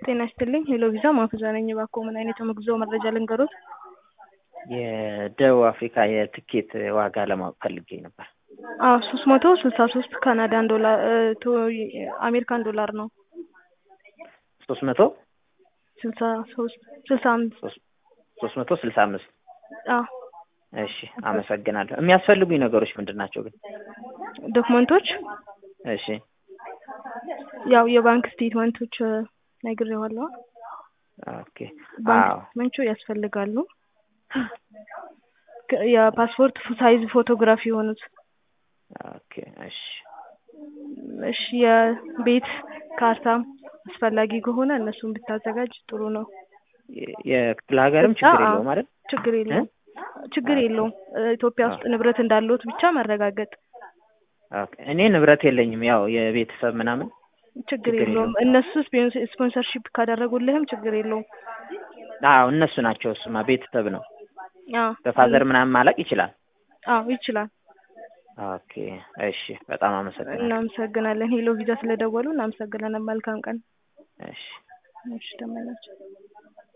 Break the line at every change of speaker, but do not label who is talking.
ጤና ይስጥልኝ ሄሎ ቪዛ ማፍዛ ነኝ። እባክዎ ምን አይነት የጉዞ መረጃ ልንገሮት?
የደቡብ አፍሪካ የትኬት ዋጋ ለማወቅ ፈልጌ ነበር።
አዎ ሶስት መቶ ስልሳ ሶስት ካናዳን ዶላር ቶ አሜሪካን ዶላር ነው።
ሶስት መቶ
ስልሳ ሶስት ስልሳ አምስት
ሶስት መቶ ስልሳ አምስት
አዎ
እሺ አመሰግናለሁ። የሚያስፈልጉኝ ነገሮች ምንድን ናቸው ግን?
ዶክመንቶች
እሺ
ያው የባንክ ስቴትመንቶች ነግሬዋለሁ።
ኦኬ
ባንክ
አዎ
ስቴትመንቱ ያስፈልጋሉ። ከ- የፓስፖርት ሳይዝ ፎቶግራፊ የሆኑት
ኦኬ እሺ
እሺ የቤት ካርታም አስፈላጊ ከሆነ እነሱን ብታዘጋጅ ጥሩ ነው።
የ- የክፍለ ሀገርም ችግር
አዎ፣
የለውም አይደል?
ችግር የለውም ችግር
ኦኬ።
የለውም። እ፣ ኢትዮጵያ ውስጥ ንብረት እንዳለዎት ብቻ ማረጋገጥ
ኦኬ እኔ ንብረት የለኝም ያው የቤተሰብ ምናምን
ችግር
ችግር
የለውም።
የለውም።
እነሱ ስፖንስ- ስፖንሰርሺፕ ካደረጉልህም ችግር የለውም።
አዎ እነሱ ናቸው። እሱማ ቤተሰብ ነው።
አዎ
በፋዘር ምናምን ማለቅ ይችላል።
አዎ ይችላል።
ኦኬ እሺ በጣም አመሰግናለሁ።
እናመሰግናለን። ሄሎ ቪዛ ስለደወሉ እናመሰግናለን። መልካም ቀን።
እሺ
እሺ ተመላቸው